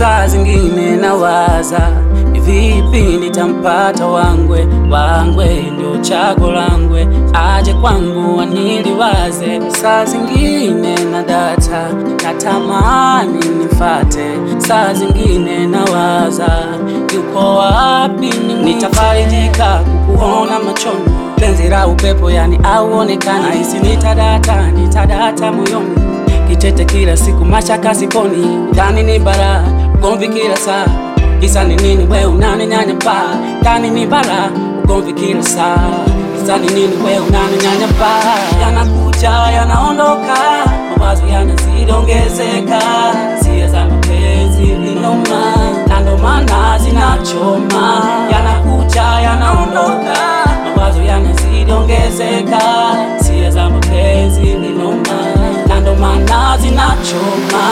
Saa zingine nawaza ni vipi nitampata wangwe, wangwe ndio chago langwe, aje kwangu aniliwaze. Saa zingine na data natamani nifate, saa zingine nawaza yuko wapi, nitafarijika kukuona machoni, penzi la upepo yani auonekani, nahisi nitadata, nitadata moyoni kitete kila siku, mashaka siponi, ndani ni bara, ugomvi kila saa, kisa ni nini? We unaninyanyapa, ndani ni bara, ugomvi kila saa, kisa ni nini? We unaninyanyapa, yanakuja yanaondoka, mawazo yanazidi ongezeka, hisia za mapenzi ni noma, na ndo maana zinachoma, yanakuja yanaondoka, mawazo yanazidi ongezeka, hisia za mapenzi ni noma na ndo maana zinachoma.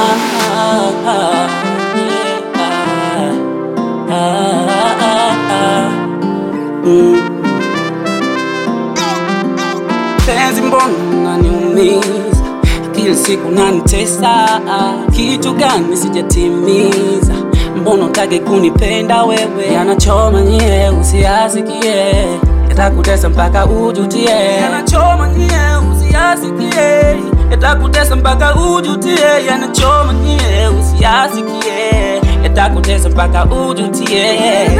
Mm. Penzi mbona unaniumiza kila siku nanitesa, kitu gani sijatimiza? Mbona utake kunipenda wewe? Yanachoma nyie, usiyasikie, yatakutesa mpaka ujutie. Yanachoma nyie, usiyasikie, yatakutesa mpaka ujutie. Yanachoma nyie, usiyasikie, yatakutesa mpaka ujutie.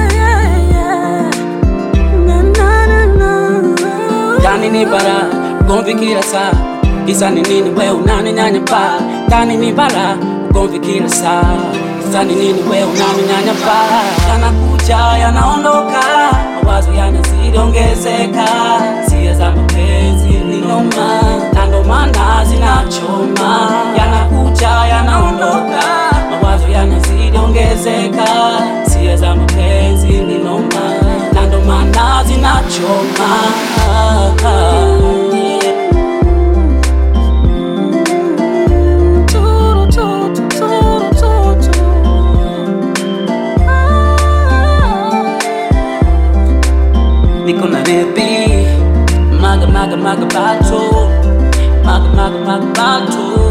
Ndani ni bara, ugomvi kila saa, kisa ni nini? We unaninyanyapa, ndani ni bara, ugomvi kila saa, kisa ni nini? We unaninyanyapa, yanakuja yanaondoka, mawazo yanazidi ongezeka, hisia za mapenzi ni noma, na ndo maana zinachoma, yanakuja yanaondoka, mawazo yanazidi ongezeka, hisia za mapenzi ni noma, na ndo maana zinachoma. Niko na baby maga maga maga bato maga maga maga bato